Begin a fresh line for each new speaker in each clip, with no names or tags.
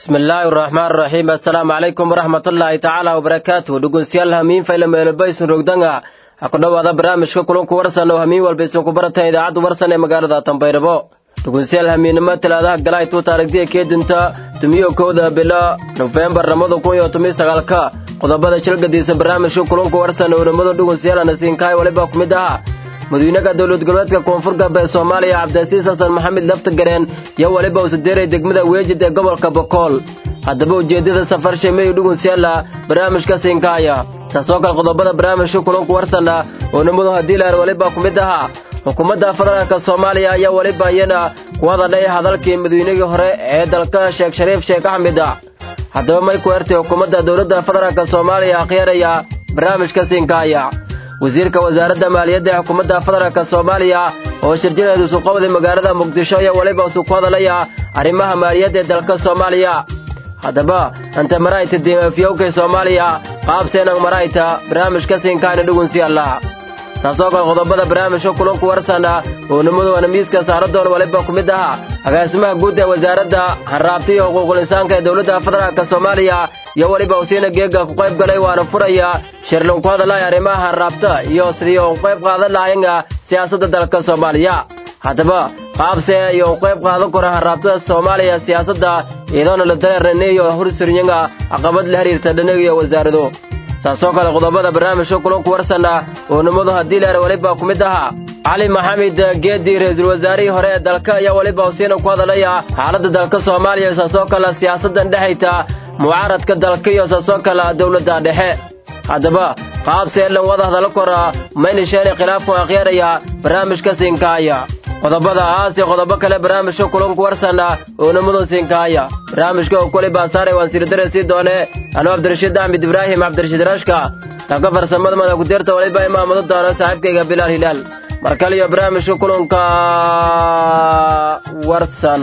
bismillaahi raxmaan raxiim assalaamu calaykum waraxmatullaahi tacaala wabarakaatuh dhegeystayaal hamiin fayla meelobaysun rogdanga ha ku dhowaada barnaamijka kulanku warsan oo hamiin walba isunku baratan idaacadda warsan ee magaalada tanbaydhabo dhegeystayaal hamiinnimo talaadaha galay tuu taarigtiya keedinta tumiyo kowda bilo nofeembar labada kun iyo toban sagaalka qodobada shilgadiisa barnaamijka kulanku warsan oo nimada dhegeystayaal anasiinkaay waliba ku mid aha madawynaha dowlad goboleedka koonfur galbeed soomaaliya cabdilasiis xasan maxamed laftagareen iyo weliba usadeeray degmada weejid ee gobolka bokool haddaba ujeeddada safar shemeyo dhugunsiyaala barnaamijka siinkaaya taasoo kale qodobada barnaamijka kulanku warsana oo nimadu haddii lahan weliba ku mid ahaa xukuumadda federaalka soomaaliya ayaa weliba iyana ku hadadhay hadalkii madaweynihii hore ee dalka sheekh shariif sheekh axmed haddaba may ku ertay xukuumadda dowladda federaalk soomaaliya akhyaeraya barnaamijka siinkaaya wasiirka wasaaradda maaliyadda ee xukuumadda federaalk soomaaliya oo shirjinaeedu suqowday magaalada muqdisho iyo weliba isu ku hadalaya arrimaha maaliyadda ee dalka soomaaliya haddaba anta marayta diimafyowkay soomaaliya qaabseenang marayta barnaamijka siinkaayna dhugunsiyaalla taasoo kale qodobada barnaamijka kulanku warsana oo nimadoona miiska saaradoon waliba ku mid aha agaasimaha guud ee wasaaradda hanraabta iyo xuquuqul insaanka ee dowladda federaalk soomaaliya iyo weliba usiina geega ku qayb galay waana furaya shirlin ku hadalay arrimaha hanraabta iyo sidii u qayb qaadan lahayanga siyaasadda dalka soomaaliya haddaba qaabse iyo u qayb qaadan kara hanraabtada soomaaliya siyaasadda iyadoona la dareernaneeyo hursuryanga caqabad la xiriirta dhanaga iyo wasaarado saasoo kale qodobada barnaamijka kulanku warsana oo nimadu haddii leer weliba ku mid ahaa cali maxamed geedi ra-iisul wasaarihii hore ee dalka ayaa weliba usiina ku hadalaya xaaladda dalka soomaaliya saasoo kale siyaasaddan dhexayta mucaaradka dalka iyo saasoo kale dowladda dhexe haddaba qaabseelan wada hadallo kora maynisheene khilaafku akhyaeraya barnaamijka siinkaaya qodobada aas iyo qodobo kale barnaamijka kulanku warsana oo nimadu siinkaaya barnaamijka oo kuli baasaare waan siridare sii doone anuu cabdirashiid axmed ibraahim cabdirashiid rashka dhanka farsamada mada kudirta waliba imaamado doona saaxiibkayga bilaal hilaal mar kale iyo barnaamijka kulanka warsan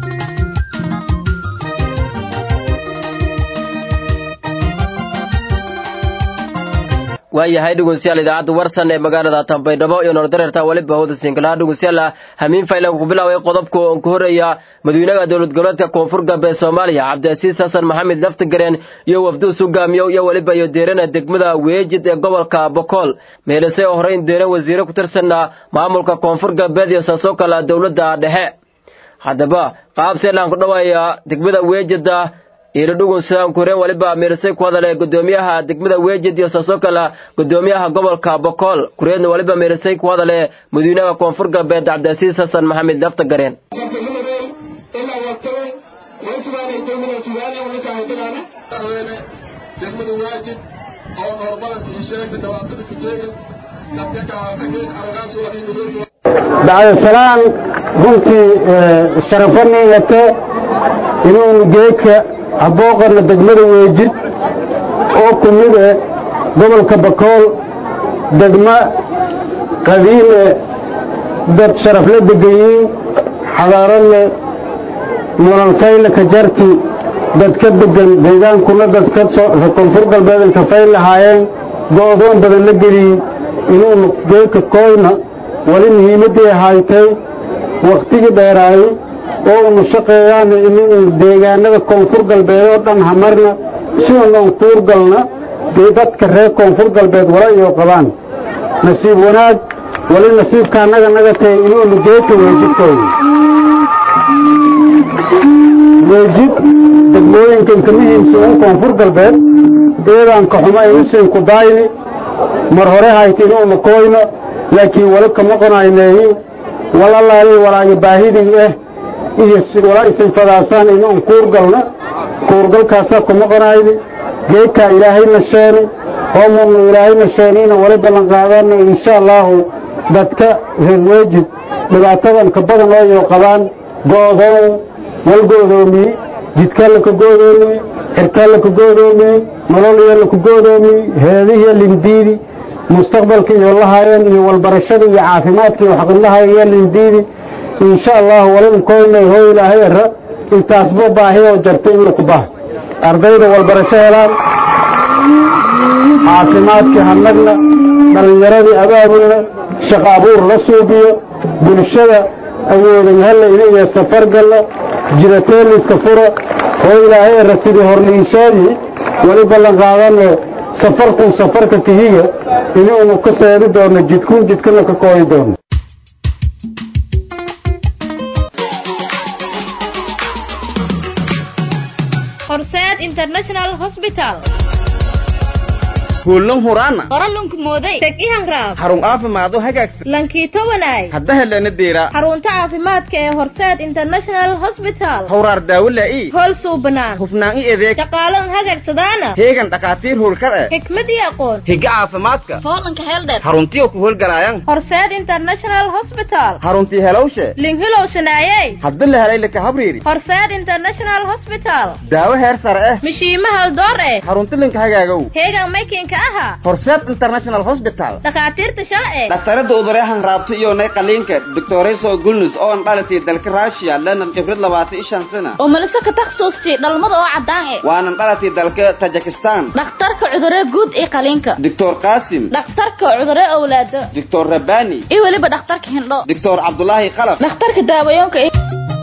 waayahay dhegeystayaal idaacadda warsan ee magaalada tanbaydhabo iyo noordareerta weliba hawda siinkalaha dhegeystayaal hamiin faylan ku bilaaway qodobka oon ku horreeya madawynaha dowlad goboleedka koonfur galbeed soomaaliya cabdilasiis xasan maxamed laftagareen iyo wafduus hogaamiyo iyo weliba iyo deerana degmada weejid ee gobolka bokool meelisay oo horeyn deera wasiire ku tirsanna maamulka koonfur galbeed iyo saasoo kale dowladda dhexe haddaba qaabseelaan ku dhawaaya degmada weejida iilo dhugun sidaan ku horeen waliba miirsay ku hadale gudoomiyaha degmada weejid iyo saasoo kale gudoomiyaha gobolka bokool kureedna waliba miirsay ku hadale madawynaha koonfur galbeed cabdilasiis xasan maxamed laftagareen
degmada waajid oo noorbalanka ii sheegay dhawaatada ku jeegay dadka kaafageen aragaasooda
bacdasalaan runtii sharafanii wate inuunu geedka habooqana degmada weejid oo ku mid e gobolka bakool degmo qadiime dad sharafla degayiin xadaaradle mulanfayle ka jarti dad ka degan deegaankuna dad koonfur galbeedan kafay lahaayeen go'doon badan la geliyey inuunu geedka koyna wali muhiimaddii haytay wakhtigii dheeraayey oo unu shaqeeyaan inuu deegaanada koonfur galbeed oo dhan hamarna si unan kuur galna dee dadka reer koonfur galbeed wala iyo qabaan nasiib wanaag wali nasiibka annaga naga tahay inuunu geedka weejidkooda weejid degmooyinkan ka muhiimsa un koonfur galbeed eedaanka xuma inusiinku daayni mar hore hayta inuunu koyno laakiin wali kama qonayneeyi walalaali walaagi baahidii ah iyo wala isinfadaasaan inuun kuurgalna kuurgalkaasaa kuma qonayni geedkaa ilaahayna sheeni hoomunu ilaahayna sheeniina wali ballan qaadana insha allaahu dadka reer weejid dhibaatadan ka badan ooyo qabaan go'doon wal go'doomiye jidkaa laka go'doomiye xirkaa laka go'doomiye nololya laka go'doomiye heedihiyo lindiidi mustaqbalka iyo lahaayeen iyo walbarashada iyo caafimaadka iyo xaqinlahaaya lindiidi insha allahu walin koynay hoo ilaahay ara intaasba baahi oo jarta in laku baha ardayda walbarasho helaan caafimaadkii hanagna dhallinyaradii abaabulna shaqo abuur la suubiyo bulshada awoodan halla inayo safar galla jiratooliska furo oo ilaahay rasidii horniinsoodii weli ballan qaadano safarkun safarka kahiga inuunu ka seedi doono jidkun jidkana ka kooyi doono
horseed international hospital
kuulan huraana
qoralunku mooday teg ihanraab
xarun caafimaado hagaagsan
lankiito wanaay
hadda helana deera
xarunta caafimaadka ee horseed international hospital
hawraar daawo laa'i
hool suubanaan
hufnaan i adeeg
shaqaalan hagagsadaana
heegan dhakhaatiir howlkar eh
xikmad iyo aqoon
higa caafimaadka
foolanka heeldheer
xaruntiyo ku howlgalaayaan
horseed international hospital
xaruntii helowshe
linhilow shanaayey
hadda la helay laka habriiri
horseed international hospital
daawo heer sare eh
mishiima haldoor eh
xarunti linka hagaagow
heegan maykinka aha
horseed international hospital
dhakhaatiirta shala eh
dhaktarada uduryahan raabta iyo nay qaliinka doctoreso gulnus oo an dhalatay dalka russia lenan khibrad labaatan iyo shan sana
oo malise ka takhasuustay dhalmada oo caddaan eh
waanan dhalatay dalka tajikistan
dhakhtarka cudurre guud ee qaliinka
doctor qasim
dhakhtarka cudurre owlaado
doctor rabani
iyo weliba dhakhtarka hindho
doctor cabdulaahi khalaf
dhakhtarka daawayoonka iyo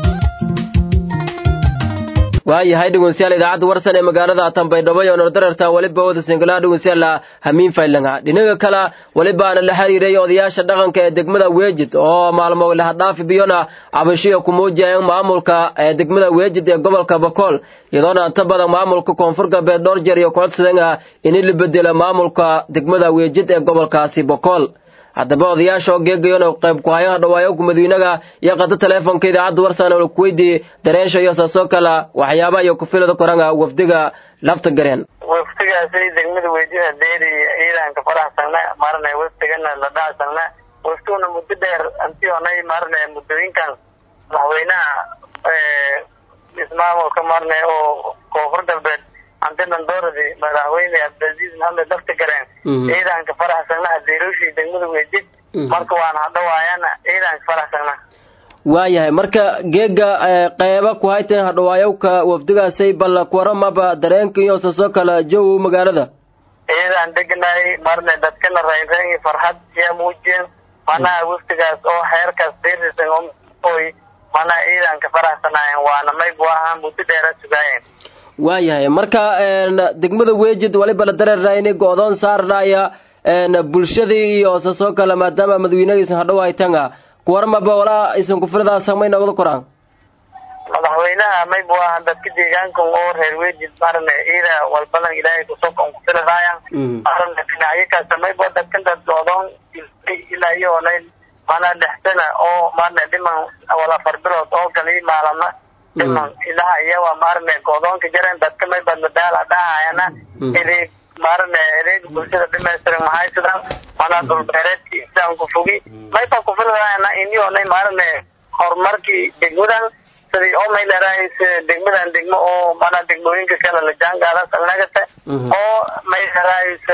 waayahay dhegeystayaal idaacadda warsan ee magaalada tanbaydhabo iyo nordararta weliba wada singalaha dhegeystayaal hamiin faylanga dhinaga kale welibaana la xiriiray odayaasha dhaqanka ee degmada weejid oo maalmo lahadhaafi biyona cabashiya ku muujiyeen maamulka ee degmada weejid ee gobolka bakool iyadoona inta badan maamulka koonfur galbeed dhowr jeer iyo kocodsadan ah in la bedelo maamulka degmada weejid ee gobolkaasi bakool haddaba odayaasha oo geegayona qayb ku hayaha dhawaayoku madiinaga iyo qata teleefonka idaacadda warsan oo ku weydiiyey dareesha iyo saasoo kale waxyaabaha iyo kufilada koranga wafdiga lafta gareen
waftigaasi degmada weydida deeri ciidanka faraxsana marna waftigana la dhacsana waftuna muddo dheer antionay marna muddooyinkan madaxweynaha ismaamulka marna oo koonfur galbeed antinan dooradi madaxweyne cabdilcaziiz maxamed lafta gareen ciidanka faraxsanaha deeruushii degmada weydid marka waan hadhawaayana ciidanka faraxsana
waayahay marka geega qeyba ku hayteen hadhawaayowka wafdigaasay bal kuwaramaba dareenka iyo saasoo kale jow magaalada
ciidan deganay marna dadkana raynrayn farxad yaa muujiyeen manaha waftigaas oo xeerkaas deerisan oy manaha ciidanka faraxsanaayeen waana maybu ahaan muddo dheera sugaayeen
waayahay marka degmada weejid waliba la dareerna inay go-doon saarnaya bulshadii iyo saasoo kale maadaama madaxweynagiisan hadhow haytanga kuwarmaba walaa isan kufiladaas samay noqdo koraan
madaxweynaha maybu ahaan dadka deegaanka oo reer weejid marna ciida walbalan ilaahay kusokon kufiladaaya marna dhinacyakaas maybu dadkan dad go-doon ilaa iyo olay mana dhexsana oo marna dhiman wala farbirood oo gali maalama dhiman ilaha iyawa marne godoonka jaren dadka may badmadaala dhahayana edeeg marne edeeg bulshada dhimaystiran maxay sidan mana dhulbeereedki islaamku fogi mayba kufiladaana inionay marne horumarkii degmadan sidii oo may leerahays degmadan degmo oo mana degmooyinka kale la jaangaada salnagata oo may leerahays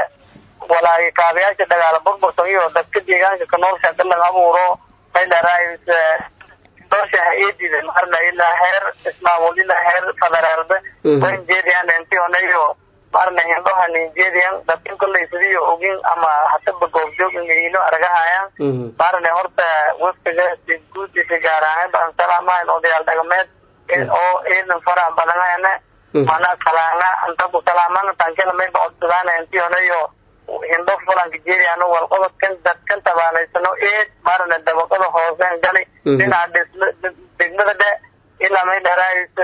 walaay kaabayaasha dagaala burbursan iyo dadka deegaanka ka nool shaqalan abuuro may leerahays doosha hay-adida marna ilaa heer ismaamul ilaa heer federaalba wan jeediyan intionayo marna hindhoha ninjeediyan dadkan kollay sidiyo ogin ama hataba goobjoog ingayino aragahayaan marna horta waftiga si guud isi gaar ahaan baan salaamahayn odayaal dhaqameed oo ciidan faraha badanayana mana salaana anta ku salaamana tankela mayba codsadaan intionayo hindho fulanka jeediyan walqobodkan dadkan tabaanaysano eed marna dabaqada hooseen gali dhinaca dhisma degmada dhe ilaa may dharays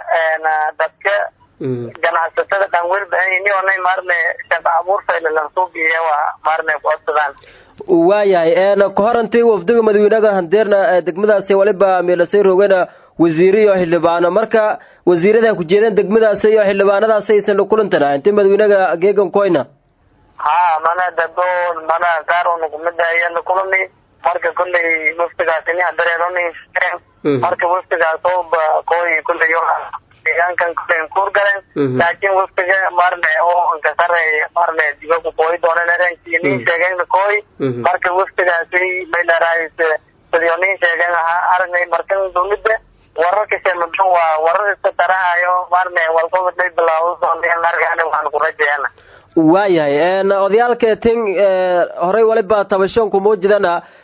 dadka ganacsatada dhan welbahanynionay marne shaqa abuur faylalansuubiye waa marne codsadaan
waayahay kahorantii wafdiga madaxweynaga handeerna degmadaasi waliba meelasay roogana wasiire iyo xildhibaano marka wasiirada ku jeedeen degmadaasi iyo xildhibaanadaasi aysan la kulantana intii madaxweynaga geegan koyna
ha mana dadoon mana gaarona kumida ayana kulani marka kollay waftigaas iniha dareeroni marka waftigaas ooba koy kollay deegaankan kollay kuur galeen laakiin waftiga marne oo ankasareey marne dibaku kooy doonan erenki nin sheegeen kooy marka waftigaasi may dharahays sidio nin sheegeen ahaa aragnay markan dowladda wararka sheemadan waa warar iska tarahayo marne walqobod may bilaawdo dooneen argana waan ku rajayana
waayahay odayaalka tin horey waliba tabashoonku muujidana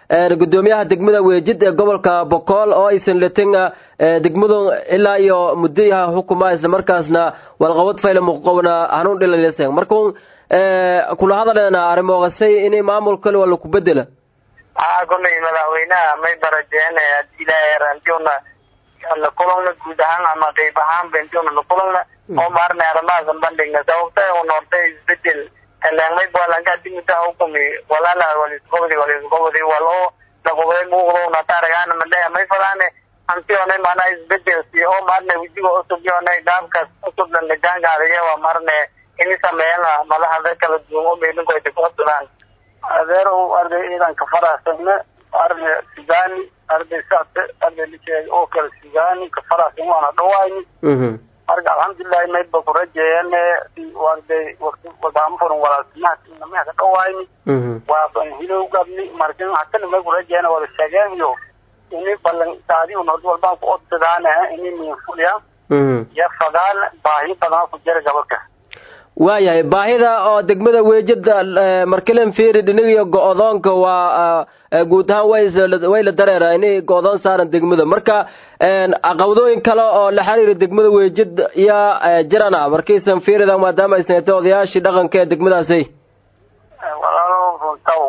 gudoomiyaha degmada weejid ee gobolka bokool oo aysan latin degmadu ilaa iyo muddayaha xukuma isla markaasna walqabad fayla muqowna hanuun dhilalesen markuun kula hadaleena arrimoqasay inay maamul kale waa laku bedela
haa kolley madaxweynaha may barajeene hadii ilaahay rantiuna la kulana guud ahaan ama qeyb ahaanba intiuna la kulana oo maarna arrimahaas bandhigna sababta un horta isbedel heleenmay balanka dimida hukumi walaala walisqobdi walisqobdi walo laqobday muuqdona taaragaana madhaya may falaane hantione maana isbedel si oo maarne wijiga cusub yone dhaabkaas cusub lanagaangaadiya waa maarne ini sameeyana madaxda kala duwan oo meelinkoyta ku codsadaan adeer arday ciidanka faraasana arday sudani arday saate arday lijeeg oo kale sudani ka faraasan waana dhawayni marka alxamdulilahi maydba ku rajeeyane arday wadaamo furan walaaltimaha inamaha ka dhawayni waa ban hilow gabni markin hatana may ku rajeeyane wada sheegeen iyo ini balan saadi un hord walbaan ku odsadaana ini minfuliya iyo fadaan baahi badan ku jira gabalka
waayahay baahida oo degmada weejada markilen fiiri dhinigiyo go-doonka waa guud ahaan way la dareera inay go-doon saaran degmada marka caqabadooyin kale oo la xiriira degmada weejid yaa jirana markiisan fiirida maadaama ay sanatay odayaashii dhaqanka ee degmadaasi
walaalo runtaw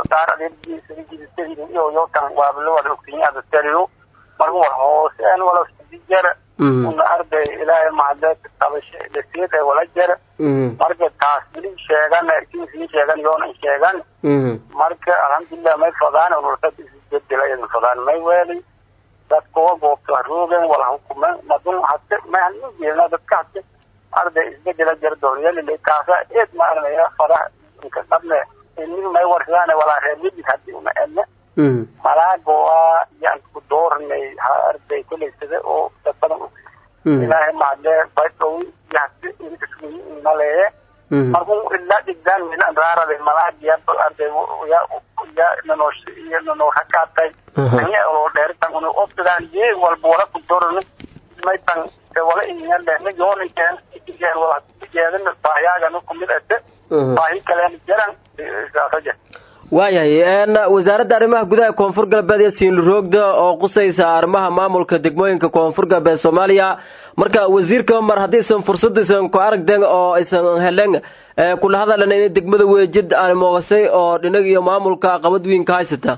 daaradhiyo yotan waabla wada ogtiyin adasteriyo marka war hooseen wala jara una arday ilaahay mahadee tabashe lasiid ee wala jara marka taas wili sheegan kiisii sheegan yoona sheegan marka alxamdulilah may fadaan unurtad isbedela idin fadaan may weeli dadkuwa goobta roogen wala hukumen madun hate may halin jeedna dadka hate arday isbedela jara dooniyalile kaasa eed ma arnaya fadaha inka dhabne ini may warsadaan walaa reerwejid hadii una edne malaago waa yaan ku doornay ha arday kuleysada oo dad badan ilaahay mahadee baydhowi yahti inaleeye markuu ilaa dhigdaan milan raarade malaagya arday ya ya nanoosh iyo nanoo rakaatay anya oo dheeritan unu obsadaan yee walba wala ku doorne maytan wala inyale na yooninkeen ikigeen wala jeedin baahiyaagana kumid ate baahi kaleen jaran saasaje
waayahay wasaaradda arrimaha gudaha koonfur galbeed iyo siinluroogda oo qusaysa arrimaha maamulka degmooyinka koonfur galbeed soomaaliya marka wasiirka mar haddaysan fursadiisan ku aragden oo aysan helen kula hadalan inay degmada weejid aan moogasay oo dhinag iyo maamulka qabad weyn ka haysata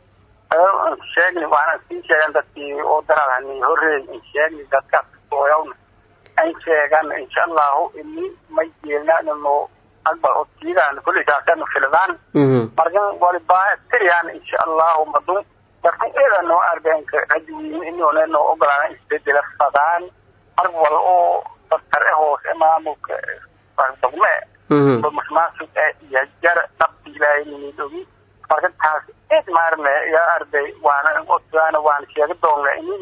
sheegni waana sii sheegan dadkii oo daralhani horreey sheegni dadkaas ooyawna an sheegan insha allahu ini may jeelnaanano akbar odkiidaan kulli saasanu filidaan markan walibaa tiriyaan insha allahu madun dadkan eeda noo argeenka rajiwiin inoona noo ogolaana isbedela fadaan marka wal oo dadkar e hoose maamulka dogme musmaasug e iyo jar dhabti ilaahay ninidogi marka taas eed maarne yaa arday waana odkaana waana sheega doonna ini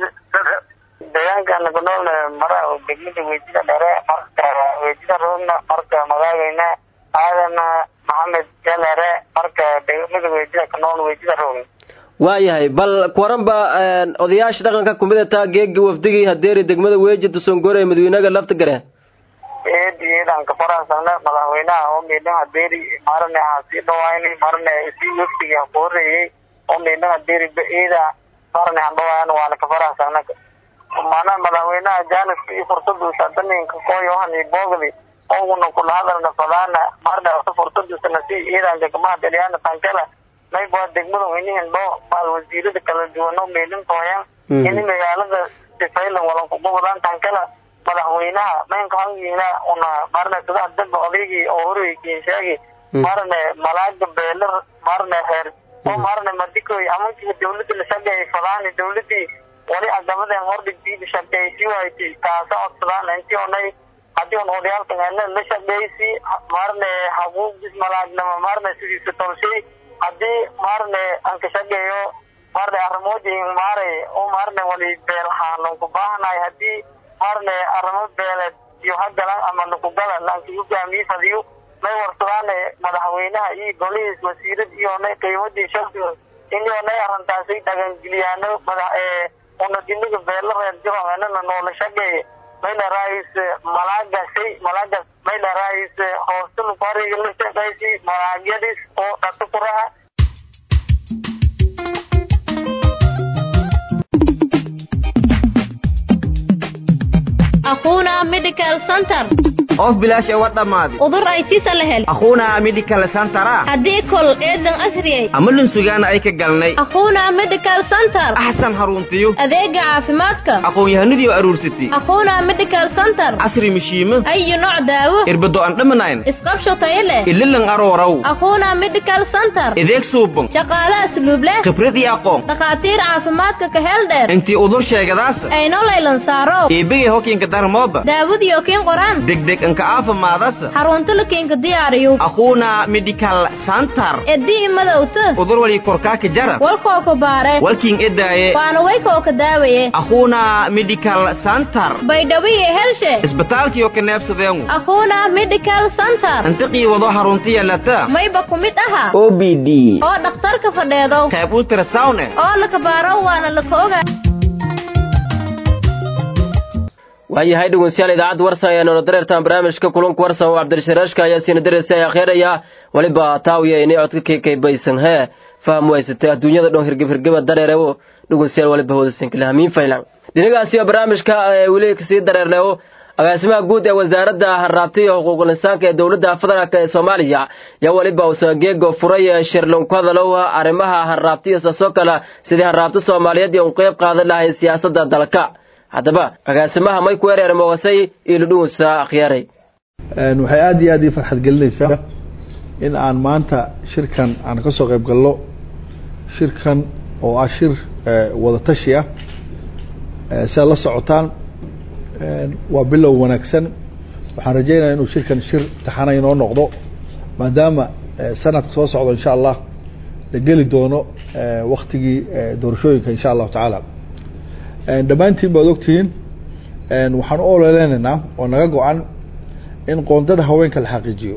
deegaankan ku noolna mara degmada weejida dhere marka weejida roogna marka magaagayna aadana maxamed jalere marka degmada weejida ka nool weejida roogna
waayahay bal kuwaranba odayaasha dhaqanka kumidata geegi wafdigii hadeeri degmada weeji dusongore madawynaga lafta gare
eed eedan ka faraasana madaxweynaha oo meedhan hadeeri marne ha sii dhawayni marne sii wafdigi ha ku horeeyey oo meedhan hadeeri eeda marne han dhawaayan waana ka faraasana mana madaxweynaha jaaniska iyo fursaduusa daninka koyohani boogdi oguna kula hadalna fadaana marna fursaduusana si ciidanka kama hadalyaana tankala mayba degmada weynihin dho maal wasiirada kala duwano meelin tooyan ini magaalada sifaylan walan kugobodan tankala madaxweynaha maynka hangiina una marna sida daba odaygii oo horeykiin sheegi marne malaaga beelar marne reer oo marne madikoy amankiga dawlada la shaqeeyay fadaani dawladii wali adamaden hordhigtiida shaqeeysi wayti taasa codsadaan intii onay haddii on odayaalkan hele la shaqeeysi marne habuugis malaagnama marne sidiisa tolshay haddii marne aan ka shaqeeyo marne arrimoodi maaray oo marne wali beelhaan lanku baahanahay haddii marne arrimo beeleed iyo hagalan ama lakugala lanki hogaamiye fadiyo may warsadaane madaxweynaha iyo golihiis wasiirad iyo onay qiimadii shaqsiga ini onay arrintaasi dhagangeliyaano madax una diniga beela reer jiroanana noola shaqeeye mayla raayis malaagasay malaagas mayla raayis hoostulu fariga la shaqeysi malaagyadis oo dhatu kuraha
medical center
of bilaash ewa dhammaaday
udur ay sisa la hel
akhuuna medical centera
haddii kol eedan asriyey
ama lunsugaana ay ka galnay
akhuuna medical center
axsan haruntiyo
adeega caafimaadka
aqoon-yahanadii oo aruursatay
akhuuna medical center
casri mishiimo
ayu nooc daawo
irbado aan dhamanayn
isqabsho tayo leh
ililan aroorow
akhuuna medical center
ideeg suuban
shaqaale asluub leh
khibrad iyo aqoon
dhakhaatiir caafimaadka ka heel dheer
intii udur sheegadaasa
ayno laylan saaro
eebegay hokiinka darmooba
daawadiyo kiin qoraan
degdeg inka aafimaadasa
xarunta la kiinka diyaariyo
akhuuna medical center
edii madowta
udur wali korkaaka jara
walkoo ka baare
walkiin edaaye
waana waykoo ka daawaye
akhuuna medical center
baydhawiye helshe
isbitaalkiyo ka neebsadeengu
akhuuna medical center
intiqii wado harunti yeelata
mayba ku mid aha
o b d
oo dhakhtarka fadheedo
qayb ultrasound eh
oo la kabaaro waana la ka oga
waayahay dhegeystayaal idaacadda warsan ayaa noola dareertaan barnaamijka kulanka warsan oo cabdirashiiraashka ayaa siina dareersa ay akheeraya weliba taawiya inay codka keekaybaysan hee faham waysatay adduunyada dhan hirgib hirgiba dareerewo dhegeystayaal waliba hoodasanka hamiin faylan dhinacaasi oo barnaamijka weli kasii dareernewo agaasimaha guud ee wasaaradda harraabta iyo xuquuqul insaanka ee dowladda federaalk ee soomaaliya yaa weliba usageego furay shirlon ku hadalow arrimaha harraabta iyo saasoo kale sidii harraabta soomaaliyeed iyo un qeyb qaadan lahayn siyaasadda dalka haddaba agaasimaha may ku ereer moogasay iludhugunsa akhyaaray
waxay aada iyo aad ii farxad gelinaysaa in aan maanta shirkan aan ka soo qayb galno shirkan oo ah shir wada tashi ah siaad la socotaan waa bilow wanaagsan waxaan rajeynaya inuu shirkan shir taxana inoo noqdo maadaama sanadka soo socdo insha allah la geli doono waktigii doorashooyinka insha allahu tacaala dhammaantiin baad ogtihiin waxaan u ololeynaynaa oo naga go-an in qoondada haweenka la xaqiijiyo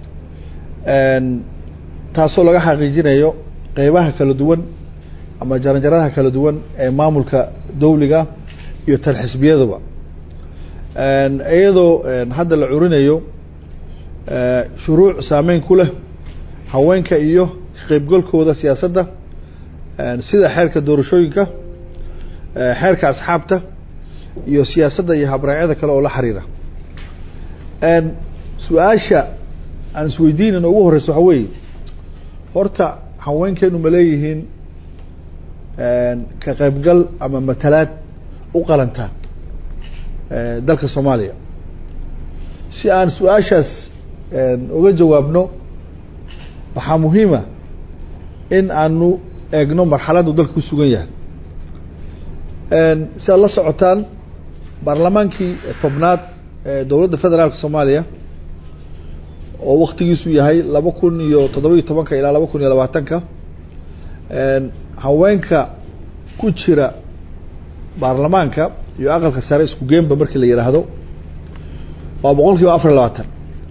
taasoo laga xaqiijinayo qeybaha kala duwan ama jaranjaradaha kala duwan ee maamulka dawliga iyo tan xisbiyadaba iyadoo hadda la curinayo shuruuc saameyn ku leh haweenka iyo ka qeybgalkooda siyaasadda sida xeerka doorashooyinka xeerka asxaabta iyo siyaasadda iyo habraacyada kale oo la xiriira su-aasha aan isweydiinayno ugu horeysa waxa weeye horta haweenkeenu ma leeyihiin ka qeybgal ama matalaad u qalanta dalka soomaaliya si aan su-aashaas uga jawaabno waxaa muhiima in aanu eegno marxaladdu dalka ku sugan yahay si aad la socotaan baarlamaankii tobnaad ee dowladda federaalka soomaaliya oo waktigiisu yahay laba kun iyo toddoba-iyo tobanka ilaa laba kun iyo labaatanka haweenka ku jira baarlamaanka iyo aqalka sare isku geenba markii la yidhaahdo waa boqol kiiba afar iyo labaatan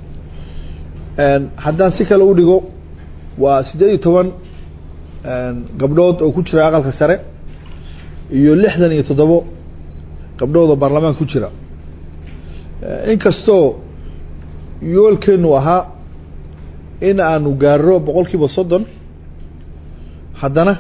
haddaan si kale u dhigo waa siddeed iyo toban gabdhood oo ku jira aqalka sare iyo lixdan iyo toddobo gabdhood oo baarlamaanka ku jira inkastoo yoolkeenu ahaa in aanu gaaro boqol kiiba soddon haddana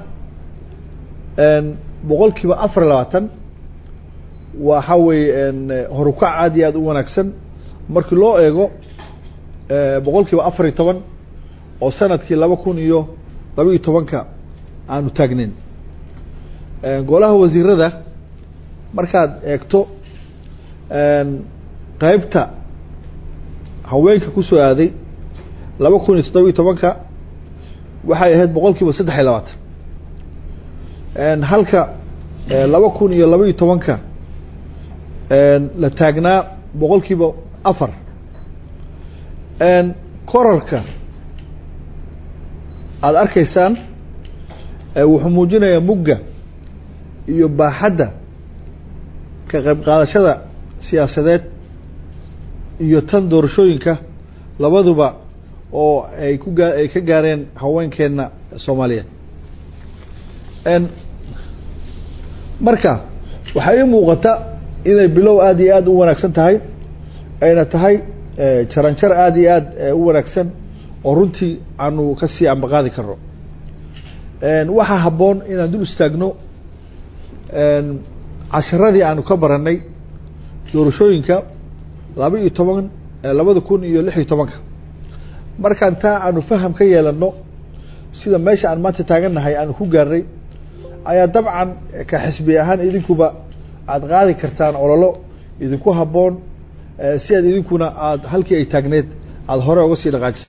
boqol kiiba afar iyo labaatan waxa weeye horukac aad iyo aad u wanaagsan markii loo eego boqol kiiba afar iyo toban oo sanadkii laba kun iyo laba iyo tobanka aanu taagneyn golaha wasiirada markaad eegto qeybta haweenka kusoo aaday laba kun iyo toddoba iyo tobanka waxay ahayd boqol kiiba saddex iyo labaatan halka laba kun iyo laba iyo tobanka la taagnaa boqol kiiba afar korarka aada arkaysaan wuxuu muujinayaa mugga iyo baaxadda ka qayb qaadashada siyaasadeed iyo tan doorashooyinka labaduba oo ay ku gaa ay ka gaareen haweenkeenna soomaaliyeed marka waxaa ii muuqata inay bilow aada iyo aada u wanaagsan tahay ayna tahay jaranjar aada iyo aada u wanaagsan oo runtii aanu kasii ambaqaadi karno waxaa habboon inaan dul istaagno casharadii aanu ka baranay doorashooyinka laba iyo toban labada kun iyo lix iyo tobanka markaan taa aanu faham ka yeelano sida meesha aan maanta taagannahay aanu ku gaarnay ayaa dabcan ka xisbi ahaan idinkuba aada qaadi kartaan ololo idinku habboon si aad idinkuna aada halkii ay taagneed aada hore uga sii dhaqaajisa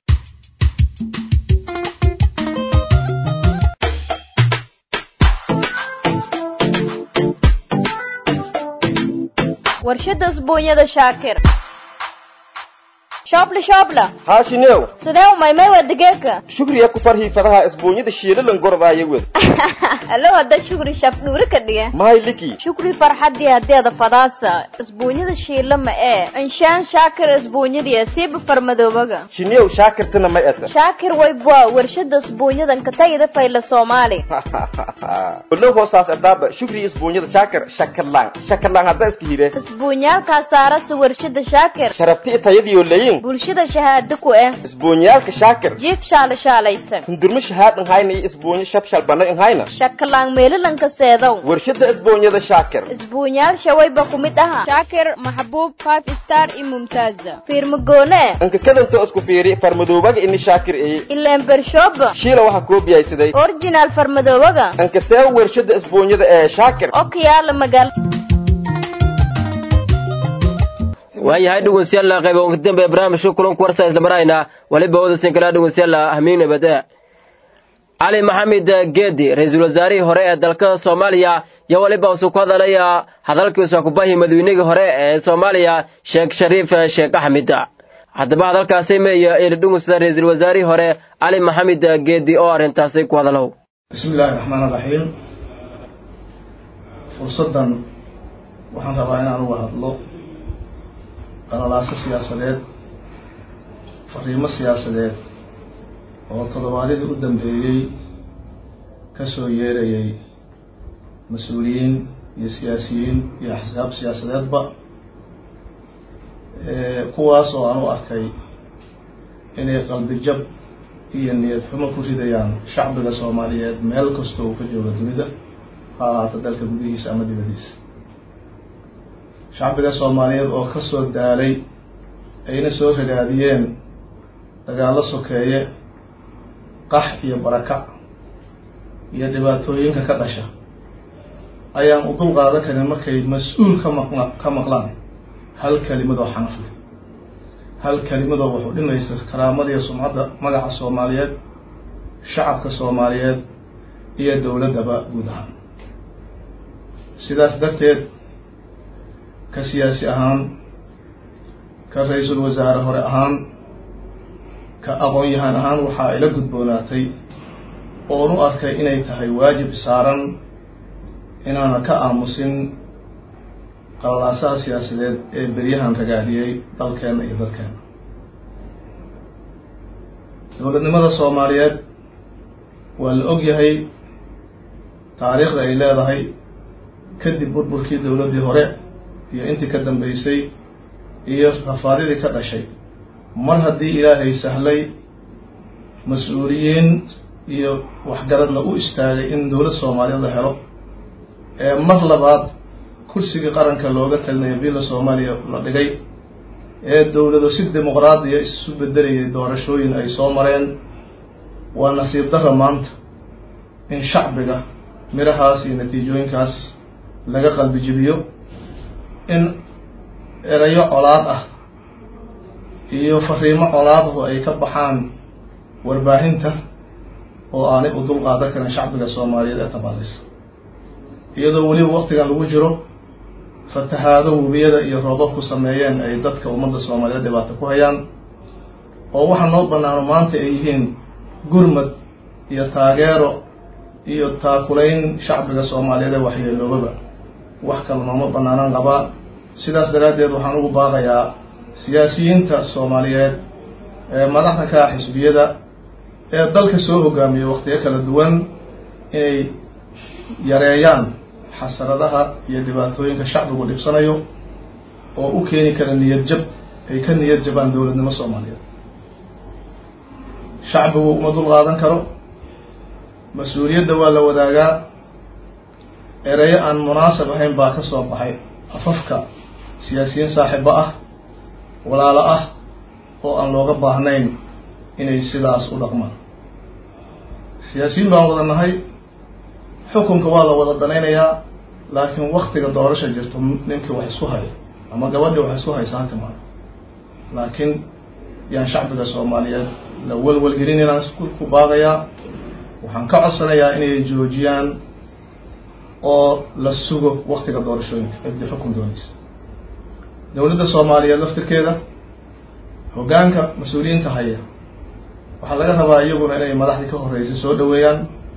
warshada isbuunyada shaakir shoobla shoobla
haashinew
sidee umaymay waa digeeka
shukriya ku farhii fadaha isbuunyada shiilalan gorbaaya wed
alo hadda shukri shaf dhuuri ka dhige
mahay liki
shukri farxadii hadeeda fadaasa isbuunyada shiila ma ee inshaan shaakir isbuunyadiya siiba farmadoobaga
shinew shaakirtana may ata
shaakir waybwa warshada isbuunyadan ka tagida fayla soomaali
olo hoosaas adaaba shukriya isbuunyada shaakir shakalaan shakalaan hadda iska hire
isbuunyaalkaa saarasa warshada shaakir
sharabti tayadiyo layin
bulshada shahaado ku eh
isbuunyaalka shaakir
jiif shaala shaalaysan
hundurma shahaadan hayna iyo isbuunyo shabshal bana in hayna
shakalaan meelalanka seedow
warshada isbuunyada shaakir
isbuunyaal shawayba ku mid aha shaakir maxbuub five star iyo mumtaaza fiirmagoone
anka kadanto isku fiiri farmadoobaga ini shaakir eye
ileen bershooba
shiila waxaa koobiyaysaday
original farmadoobaga
anka see warshada isbuunyada ee shaakir
okayaala magaal
waayahay dhegeystayaal qayba ugu dambe barnaamijka kulanku warsa isla marayna waliba wadasin kala dhegeystayaal ahmiin nabada cali maxamed geedi ra-iisul wasaarihii hore ee dalka soomaaliya iyo waliba usuu ku hadalaya hadalkiisa kubahi madaweynihii hore ee soomaaliya sheekh shariif sheekh axmed haddaba hadalkaasi meeya ila dhegeysta ra-iisul wasaarihii hore cali maxamed geedi oo arrintaasi ku hadalow
bismi illaahi raxmaan raxiim fursaddan waxaan rabaa inaan uga hadlo qalalaaso siyaasadeed fariimo siyaasadeed oo toddobaadyadii u dambeeyey ka soo yeerayay mas-uuliyiin iyo siyaasiyiin iyo axsaab siyaasadeedba kuwaas oo aan u arkay inay qalbi jab iyo niyad xumo ku ridayaan shacbiga soomaaliyeed meel kasta uu ka joogo dunida ha ahaata dalka gudihiisa ama dibadiisa shacbiga soomaaliyeed oo ka soo daalay ayna soo ragaadiyeen dagaallo sokeeye qax iyo barakac iyo dhibaatooyinka ka dhasha ayaan u dul qaadan karin markay mas-uul ka maqla ka maqlaan hal kelimadoo xanaf leh hal kelimadoo wuxuu dhimaysa karaamadiiyo sumcadda magaca soomaaliyeed shacabka soomaaliyeed iyo dowladdaba guud ahaan sidaas darteed ka siyaasi ahaan ka ra-iisul wasaare hore ahaan ka aqoon-yahaan ahaan waxaa ila gudboonaatay oon u arkay inay tahay waajib saaran inaana ka aamusin qalalaasaha siyaasadeed ee beryahan ragaadiyey dalkeenna iyo dadkeena dowladnimada soomaaliyeed waa la og yahay taariikhda ay leedahay kadib burburkii dowladdii hore iyo intii ka dambeysay iyo rafaadidii ka dhashay mar haddii ilaahay sahlay mas-uuliyiin iyo waxgaradna u istaagay in dowlad soomaaliyeed la helo ee mar labaad kursigii qaranka looga talinayo villa soomaaliya la dhigay ee dowlado si dimuqraadiya isu bedelayay doorashooyin ay soo mareen waa nasiib darra maanta in shacbiga mirahaas iyo natiijooyinkaas laga qalbi jibiyo in erayo colaad ah iyo fariimo colaaduhu ay ka baxaan warbaahinta oo aanay u dul qaadan karin shacbiga soomaaliyeed ee tabaalisa iyadoo weliba waktigan lagu jiro fatahaado webiyada iyo roobabku sameeyeen ay dadka ummadda soomaaliyeed dhibaato ku hayaan oo waxaa noo banaano maanta ay yihiin gurmad iyo taageero iyo taakulayn shacbiga soomaaliyeed ee waxyeeloobaba wax kale nooma banaanaan qabaa sidaas daraaddeed waxaan ugu baaqayaa siyaasiyiinta soomaaliyeed ee madaxda ka ah xisbiyada ee dalka soo hogaamiyay waktiyo kala duwan inay yareeyaan xasaradaha iyo dhibaatooyinka shacbigu dhibsanayo oo u keeni kara niyad jab ay ka niyad jabaan dowladnimo soomaaliyeed shacbigu uma dul qaadan karo mas-uuliyadda waa la wadaagaa erayo aan munaasab ahayn baa ka soo baxay afafka siyaasiyiin saaxiibo ah walaalo ah oo aan looga baahnayn inay sidaas u dhaqmaan siyaasiyiin baan wada nahay xukunka waa la wada danaynayaa laakiin waktiga doorasha jirto ninkii wax isku hayo ama gabadhii wax isku haysa halka maa laakiin yaan shacbiga soomaaliyeed la welwelgelin inaan ku baaqayaa waxaan ka codsanayaa inay joojiyaan oo la sugo waktiga doorashooyinka ciddi xukun doonaysa dowladda soomaaliyeed laftirkeeda hoggaanka mas-uuliyiinta haya waxaa laga rabaa iyaguna inay madaxdii ka horreysay soo dhaweeyaan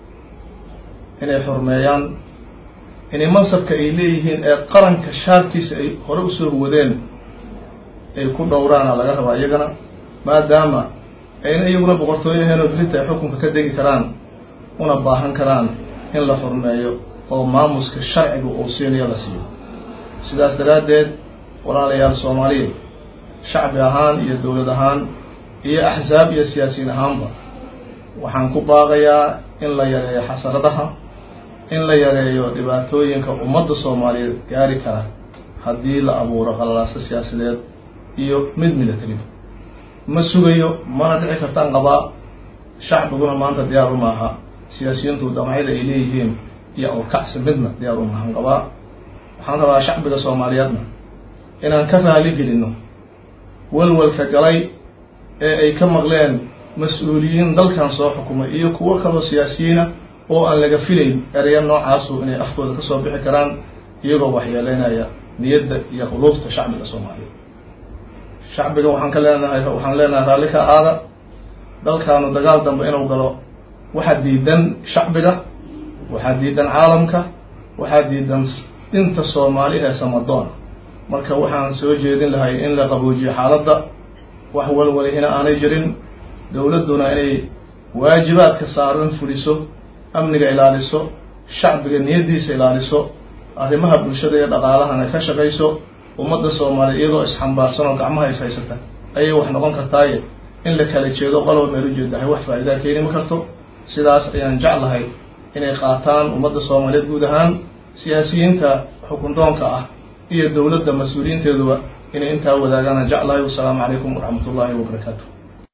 inay xurmeeyaan inay mansabka ay leeyihiin ee qaranka shaarkiisa ay hore usoo wadeen ay ku dhowraana laga rabaa iyagana maadaama ayna iyaguna boqortooyaheen oo belinta ay xukunka ka degi karaan una baahan karaan in la xurmeeyo oo maamuska sharciga uu siinayo la siiyo sidaas daraaddeed walaalayaal soomaaliya shacbi ahaan iyo dowlad ahaan iyo axsaab iyo siyaasiyiin ahaanba waxaan ku baaqayaa in la yareeyo xasaradaha in la yareeyo dhibaatooyinka ummadda soomaaliyeed gaari kara haddii la abuuro qalalaaso siyaasadeed iyo mid milatariba ma sugayo mana dhici kartaan qabaa shacbiguna maanta diyaar u maaha siyaasiyiintu damacyada ay leeyihiin iyo awrkacsi midna diyaar u maahan qabaa waxaan rabaa shacbiga soomaaliyeedna inaan ka raali gelinno walwalka galay ee ay ka maqleen mas-uuliyiin dalkan soo xukumay iyo kuwo kaloo siyaasiyiina oo aan laga filayn ereya noocaasu inay afkooda kasoo bixi karaan iyagoo waxyeeleynaya niyadda iyo quluubta shacbiga soomaaliyeed shacbiga waxaan ka leenahay waxaan leenahay raalli ka aada dalkaanu dagaal dambe inuu galo waxaa diidan shacbiga waxaa diidan caalamka waxaa diidan inta soomaali ee samadoona marka waxaan soo jeedin lahay in la qaboojiyo xaaladda wax walwalihina aanay jirin dowladduna inay waajibaadka saaran fuliso amniga ilaaliso shacbiga niyaddiisa ilaaliso arrimaha bulshada iyo dhaqaalahana ka shaqayso ummadda soomaaliya iyadoo isxambaarsan oo gacmaha is haysata ayay wax noqon kartaaye in la kala jeedo qolob meel ujeedahay wax faa'iidaa keeni ma karto sidaas ayaan jeclahay inay qaataan ummadda soomaaliyeed guud ahaan siyaasiyiinta xukundoonka ah iyo dowladda mas-uuliyiinteeduba inay intaa wadaagaan jeclahay wasalaamu calaykum waraxmat ullaahi wabarakaatu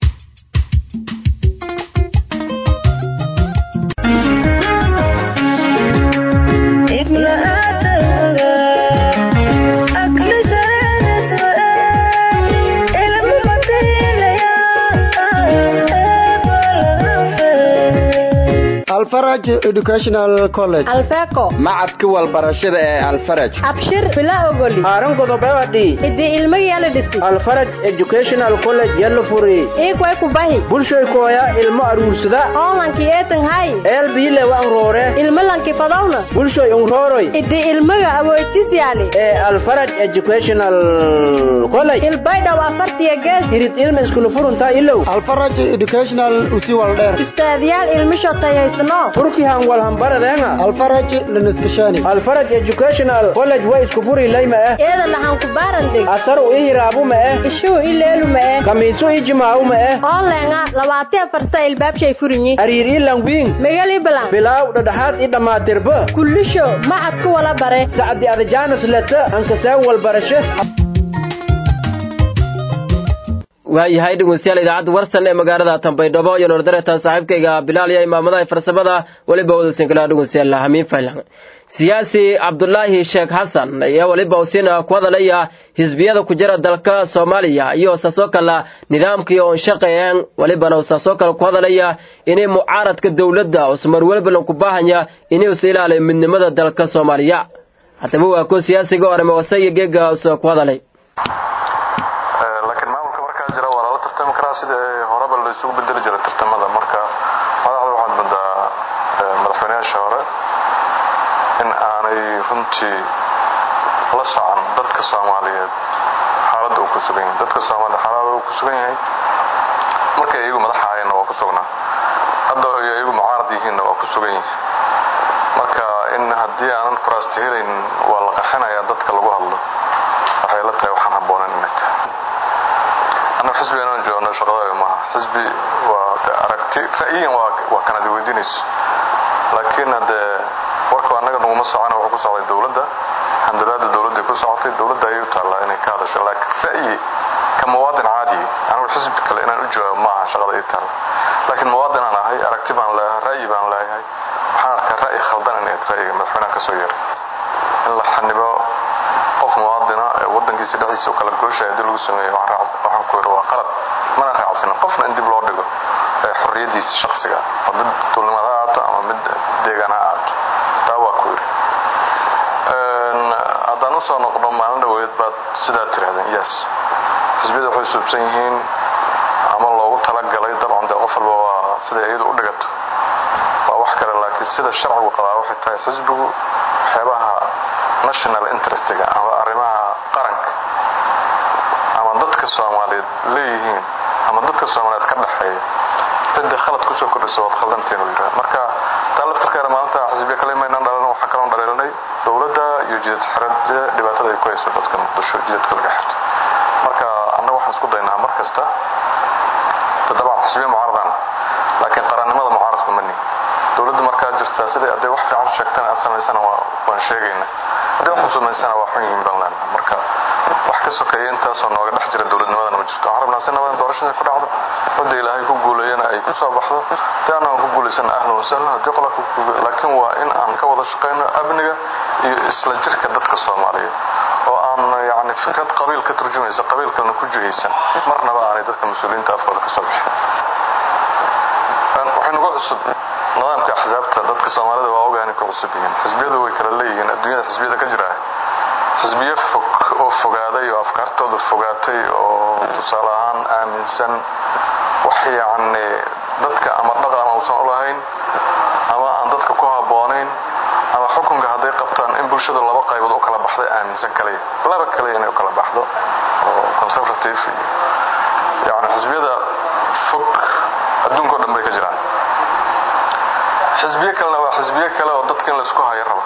alfaraj educational college
alfeco
macadka walbarashada ee alfaraj
abshir bila ogoli
haaran godobewadi
idi ilmageela dhisi
alfaraj educational college yalla furi
iikway kubahi
bulshay kooya ilmo aruursada
oolanki eetan hay
eelbiile waan roore
ilmo lanki fadawna
bulshay unrooroy
idi ilmaga awoytis yaali
ee alfaraj educational college
ilbaydhaw afartiya gees
irid ilma iskulu furunta ilow
alfaraj educational usi waldheer
ustaadyaal ilmisho tayaysno
turkihan walhambaradeena
alfaraj laniskashani
alfaraj educational college way isku furi layma eh
eeda lahan ku baarandeg
asaru i hiraabu ma eh
ishuu i leelu ma eh
kamiisu i jimaawu ma eh
ooleenga labaatiya farsa ilbaabshay furinyi
ariir i langwiin
megali balan
bilaaw dhadhaxaad i dhammaatirba
kullisho macadku wala bare
sacdi adajaanas leta ankasaan walbarashe
waayahay dhegeystayaal idaacadda warsan ee magaalada tanbaydhabo iyo noordareetan saaxiibkayga bilaal iyo imaamadaha farsamada weliba wadasinkala dhegeystayaal hamiin faylan siyaasi cabdulaahi sheekh xasan ayaa weliba usiina ku hadalaya xisbiyada ku jira dalka soomaaliya iyo saasoo kale nidaamkii oon shaqeeyeen welibana saasoo kale ku hadalaya inay mucaaradka dowladda usmar welbalan ku baahanya inay us ilaaliyo midnimada dalka soomaaliya haddaba waa kuwa siyaasiga orame wasaya geega usoo ku hadalay
sida horeba la isugu bedeli jiray tartamada marka madaxda waxaad moodaa madaxweynayaasha hore in aanay runtii la socon dadka soomaaliyeed xaaladda uu ku sugan yahay dadka soomaaliyed xaaladda uu ku sugan yahay markay iyagu madaxa hayeenna waa ku sugnaa hadda ay iyagu mucaarad yihiinna waa ku sugan yihi marka in haddii aanan kuraasta helayn waa la qaxinayaa dadka lagu hadlo waxay la tahay waxaan habboonan inay tahay annaga xisbiga inaan joogno shaqadaaga maaha xisbi waa aragti ra'yiyan waa kanadi weydiinayso laakiin haddee warku annaga naguma socona wuxuu ku socday dowladda handadaada dowladday ku socotay dowladda ayay u taallaa inay ka hadasho laakiin ra'yi ka muwaadin caadi anigu xisbi kale inaan u jawaabo maaha shaqada ii taalla laakiin muwaadin aan ahay aragti baan leeyahay ra'yi baan leeyahay waxaan arkaa ra'yi khaldan inay ra'yiga madaxweynaha ka soo yeeray in la xanibo qof muwaadina ee wadankiisa dhexdiisa u kala gooshaya haddii lagu sameeyo waxaan ku yidhi waa qalad mana raacsanin qofna in dib loo dhigo ee xorriyadiisa shaksiga oo mid dulnimad ha aato ama mid deegaan ha aato taa waa ku yidhi haddaan usoo noqdo maalin dhaweed baad sidaa tirahdeen yes xisbiyada waxay suubsan yihiin ama loogu talagalay dabcan dee qof walba waa siday iyadu u dhigato waa wax kale laakiin sida sharcigu qabaa waxay tahay xisbigu waxyaabaha national interestiga ama arrimaha qaranka ama dadka soomaaliyeed leeyihiin ama dadka soomaaliyeed ka dhexeeya cidda khalad kusoo kordhisa waad khaldantiin uu yidhaha marka taa laftarkeeda maalinta xisbiya kale maynaan dhalan waxaa kaloon dhaleelanay dowladda iyo jidad xirada dhibaatada ay ku hayso dadka muqdisho jidadka laga xirto marka annaga waxaan isku daynaa mar kasta dabcan xisbiya mucaaradaan laakiin qarannimada mucaaradku mani dowladda markaa jirtaa siday hadday wax fiican sheegtana aad samaysana waan sheegayna haddii wax samaysana waa xun yihiin baan leenaha marka wax ka sokeeya intaasoo nooga dhex jira dowladnimadana ma jirto waxaan rabnaa si nabadan doorashada ku dhacdo wadda ilaahay ku guuleeyana ay ku soo baxdo haddii annagan ku guulaysana ahlan wasahlan haddii qola ku laakiin waa in aan ka wada shaqayno amniga iyo isla jirka dadka soomaaliyeed oo aan yacni fikrad qabiil ka turjumaysa qabiil kalena ku jihaysan marnaba aanay dadka mas-uuliyiinta afkooda ka soo bixin waxay nagu cusub nidaamka axsaabta dadka soomaalida waa ogaani ku cusub yihiin xisbiyadu way kala leeyihiin adduunyada xisbiyada ka jira xisbiyo fog oo fogaaday oo afkaartooda fogaatay oo tusaale ahaan aaminsan wax yacni dadka ama dhaqan uusan u lahayn ama aan dadka ku habboonayn ama xukunka hadday qabtaan in bulshadu laba qaybood u kala baxday aaminsan kaliya laba kaliya inay u kala baxdo oo conservative iyo yacni xisbiyada fog adduunka o dhan bay ka jiraan xisbiyo kalena waa xisbiyo kale oo dadka in laisku hayo raba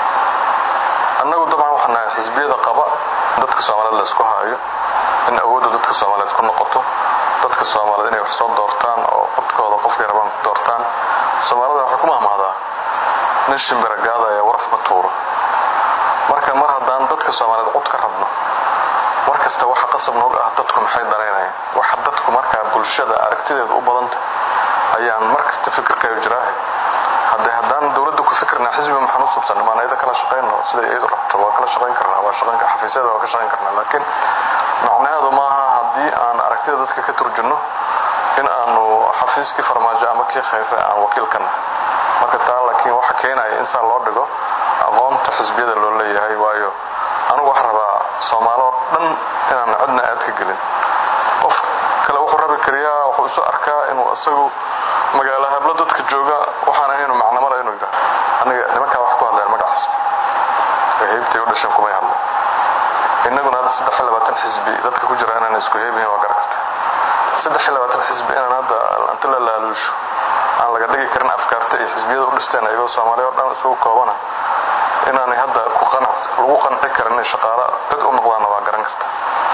annagu dabcan waxaan nahay xisbiyada qaba dadka soomaaliyeed laisku hayo in awoodda dadka soomaaliyeed ku noqoto dadka soomaaliyeed inay wax soo doortaan oo codkooda qofkay rabaan ku doortaan soomaalida waxay ku mahmahdaa nin shimbiragaadaya waraf ma tuuro marka mar haddaan dadka soomaaliyeed cod ka rabno mar kasta waxa qasab noog ah dadku maxay danaynayaan waxa dadku markaa bulshada aragtideedu u badanta ayaan mar kasta fikirkayo jiraahay hadde haddaan dowladda ku fikirnaa xisbiga maxaan u subsan maan ayada kala shaqayno siday iyadu rabto waa kala shaqayn karnaa waa shaqayn xafiisyada waa ka shaqayn karnaa laakiin macnaheedu maaha haddii aan aragtida dadka ka turjunno in aanu xafiiskii farmaajo ama kii khayre aan wakiil ka nahay marka taa laakiin waxa keenaya in saa loo dhigo aqoonta xisbiyada loo leeyahay waayo anigu wax rabaa soomaaloo dhan inaan cidna aad ka gelin qof kale wuxuu rabi kariyaa wuxuu isu arkaa inuu isagu magaalo hablo dadka jooga waxaan ahaynu macnamala inuu yidhaah aniga nimankaa wax ku hadleen magacaas heybtay u dhasheen kumay hadleen innaguna hadda saddex iyo labaatan xisbi dadka ku jira inaan isku heebihin waa garan karta saddex iyo labaatan xisbi inaan hadda inta la laaluusho aan laga dhigi karin afkaarta iyo xisbiyada u dhisteen ayagoo soomaaliya o dhan isugu koobana inaanay hadda lagu qanci karin inay shaqaalo cid u noqdaanna waa garan karta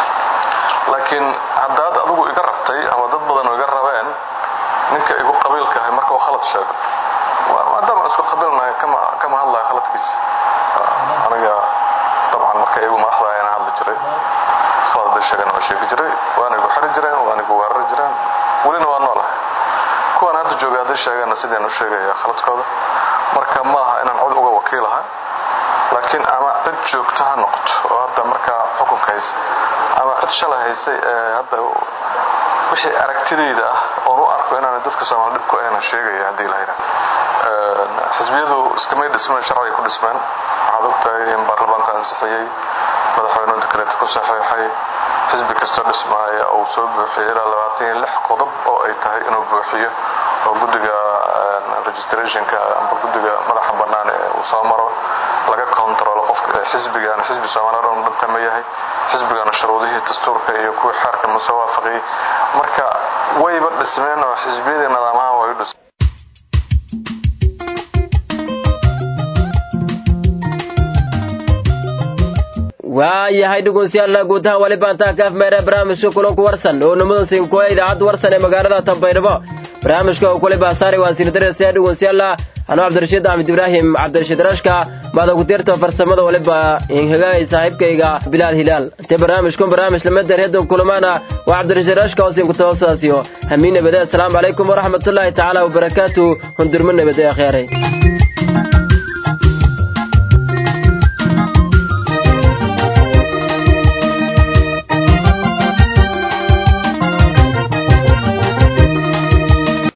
laakiin haddaad adigu iga rabtay ama dad badan iga rabeen ninka igu qabiilka ahay marka uu khalad sheego maadaama isku qabiilnahay kama hadlaya khaladkiisa aniga dabcan marka iyagu madaxda ayaan hadli jiray khalad bay sheegeen waa sheegi jiray waana igu xiri jireen waana igu weerari jireen welina waa noolahay kuwaan hadda jooga hadday sheegeenna sidaan u sheegaya khaladkooda marka maaha inaan cod uga wakiilahay laakiin ama cid joogto ha noqoto oo hadda markaa xukunka haysa ama cid shalay haysay ee hadda wixii aragtidayda ah oon u arko inaana dadka soomaali dhibku ayna sheegaya haddii la yidhaha xisbiyadu iskamay dhismeen sharciga ku dhismeen waxaad ogtahay in baarlamaanku ansixiyey madaxweynuhu dekreeta ku saxiixay xisbi kastoo dhismaaya uu soo buuxiyey ilaa labaatan iyo lix qodob oo ay tahay inuu buuxiyo oo guddiga registrationka amba guddiga madaxa bannaan ee uu soo maro laga controlo qofka xisbigan xisbi soomaaliya dhan dhanka ma yahay xisbigana shuruudihii dastuurka iyo kuwii xeerka ma soo waafaqiyey marka wayba dhismeen oo xisbiyadii nidaamaha way u dhismeen
waayahay dhegeystayaal guutaha wali baantaa kaaf meere barnaamijka kulanku warsan oo nimadan sinkuwa idaacadda warsan ee magaalada tambaydhabo barnaamijka oo kule baasaari waan sina dareysaya dhegeystayaal anuu cabdirashiid axmed ibraahim cabdirashiid rashka maada ku dirta farsamada waliba inhagaay saaxiibkayga bilaal hilaal intee barnaamijkun barnaamij lamader hedda kulamaana waa cabdirashiid rashka hoosin ku toosaasiyo hamiin nabade asalaamu calaykum waraxmatullaahi tacaala wabarakaatu hundurmo nabade akhyaaray